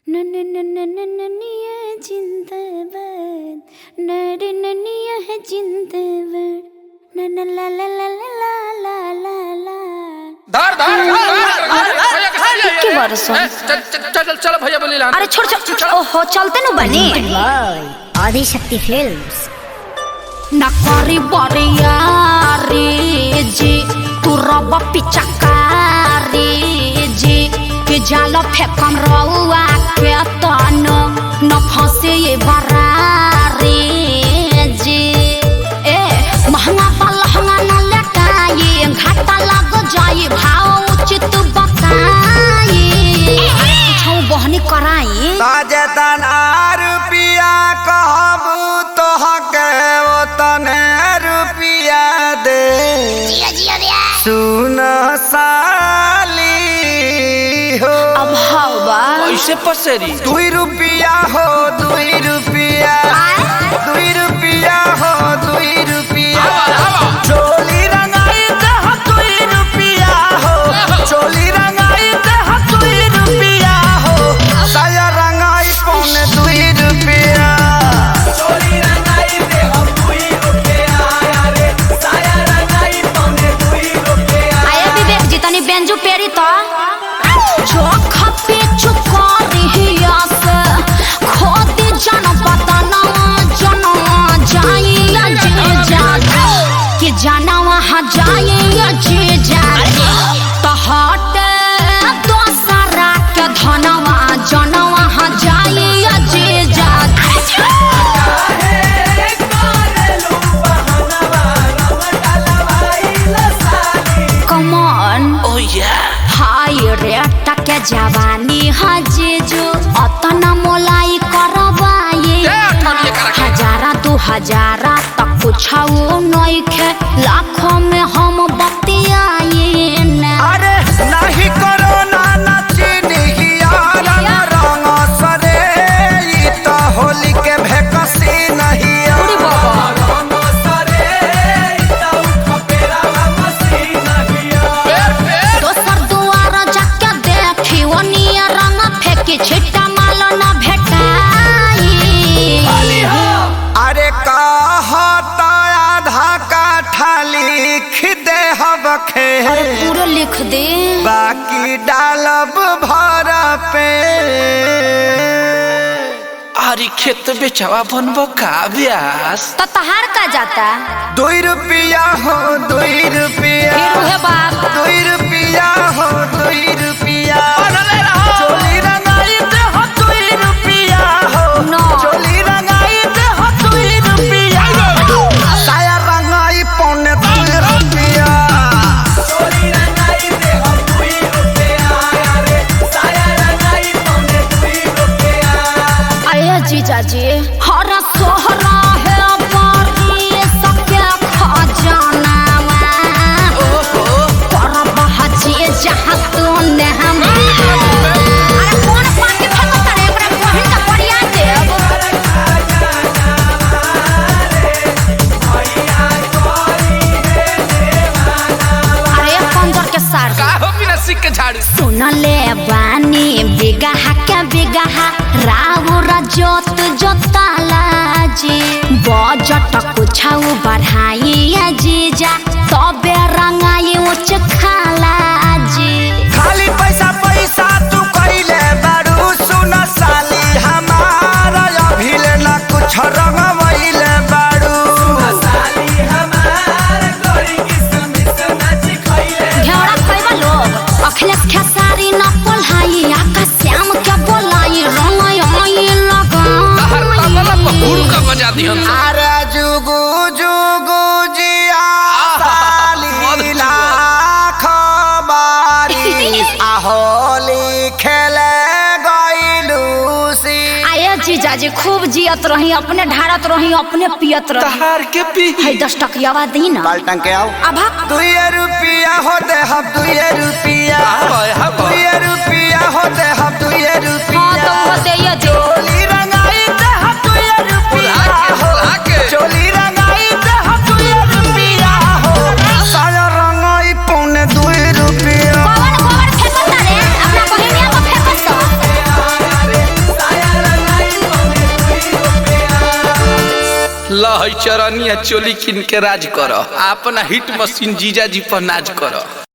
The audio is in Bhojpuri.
ननिया जिंदाबाद नरे ननिया है जिंदाबाद नन ला ला ला ला ला ला ला ला धर धर धर भैया कहाँ जा के बरसों? ए, चल चल चल चल भैया बोली ला अरे छोड़ छोड़ ओहो चलते नु बने आदि शक्ति फिल्म्स नकारी बरियारी जी तू रब पिचकारी जी के जाल फेकम रउआ के तन न फंसे ये बरारी जी ए महंगा पा लहंगा न लटाई घाटा लग जाई भाव उचित बताई छौ बहनी कराई ताजेतन रुपिया कहबू तोहके ओतने रुपिया दे सुन साली हो अब हवा ऐसे पसेरी दुई रुपिया हो दुई रुपिया दुई रुपिया हो दुई रुपिया चोली रंगाई दह दुई रुपिया हो चोली रंगाई दह दुई रुपिया हो साया रंगाई पौने दुई रुपिया चोली रंगाई दह दुई रुपिया रे साया रंगाई पौने दुई रुपिया आया विवेक जी तनी बेंजू पेरी तो जो खपे चुकारी हिया से खोदी जन पतना जन जाई जे जागे कि जाना वहाँ जाई जे जागे तो हट दोसरा के धनवा जन वहाँ जाई जे जागे कमन ओ या हाय रे टके जवानी हजे जो अतना मोलाई करवाए ए, अठन्नी करा के। हजारा दू हजारा तक कुछाओ नइखे लाखों में हम बतियाए ना अरे नाही करो ना नाची निहिया रंग रंग सरे ई तो होली के भेकसी नहीं रंग सरे ई तो खपेरा मसी नहीं दोसर दुआर जाके देखी ओनिया रंग फेंकी छिट्टा माल न भेटाई अरे कहता आधा काठा लिख दे हबखे अरे पूरा लिख दे बाकी डालब भर पे आरी खेत बेचवा बनबो का ब्यास तो तहार का जाता दुई रुपया हो दुई रुपया फिर उहे बात दुई रुपया हो दुई रुपया चोली रंगाई दे हो दुई रुपया हो No. चोली रंगाई दे हो दुई रुपया साया रंगाई पौने दुई रुपया चोली रंगाई दे हो दुई रुपया रे साया रंगाई पौने दुई रुपया आया जीजा जी हर सोहरा है बारी सबके खजाना पर बहजी जहाँ तू ने हम अरे कौन पार्टी फेंको तारे एकरा बहिन का बढ़िया देव अरे पंजर के सार का हो बिना सिक के झाड़ू सुनले बानी बिगहा के बिगहा राउर जोत जोताला जी बजट कुछाउ बढ़ाई जीजा तबे रंगाई उच खाला जी खाली पैसा पैसा तू कइले बारू सुन साली हमारा अभिले न कुछ रंगवइले बारू साली हमार कोई किस्मत नाच खइले घेरा खैबा लोग अखिलेश खेसारी न पोल्हाई आकाश श्याम के बोलाई रंगाई आई हर तबला पहुड़ लगा का बजा दिहन अरे जुगु जुगु जिया साली लाख बारी आहोली खेले गइलू सी आये जीजाजी खूब जियत रही अपने ढारत रही अपने पियत रही तहार के पी है दस टकियावा दी ना बाल्टन के आओ अभा दुई रुपया हो दे हम दुई रुपया हाय, हाय। दुई रुपया हो दे हम दुई हाँ रुपया तो वो दे ये दे चोली रंगाई दे हम दुई रुपया हो आके चोली रंगाई दे हम दुई रुपया हो साया रंगाई पौने दुई रुपया गोबर गोबर फेंको तारे अपना बहिनिया को फेंको तो लहई चरनिया चोली किन के राज कर अपना हिट मशीन जीजा जी पर नाज कर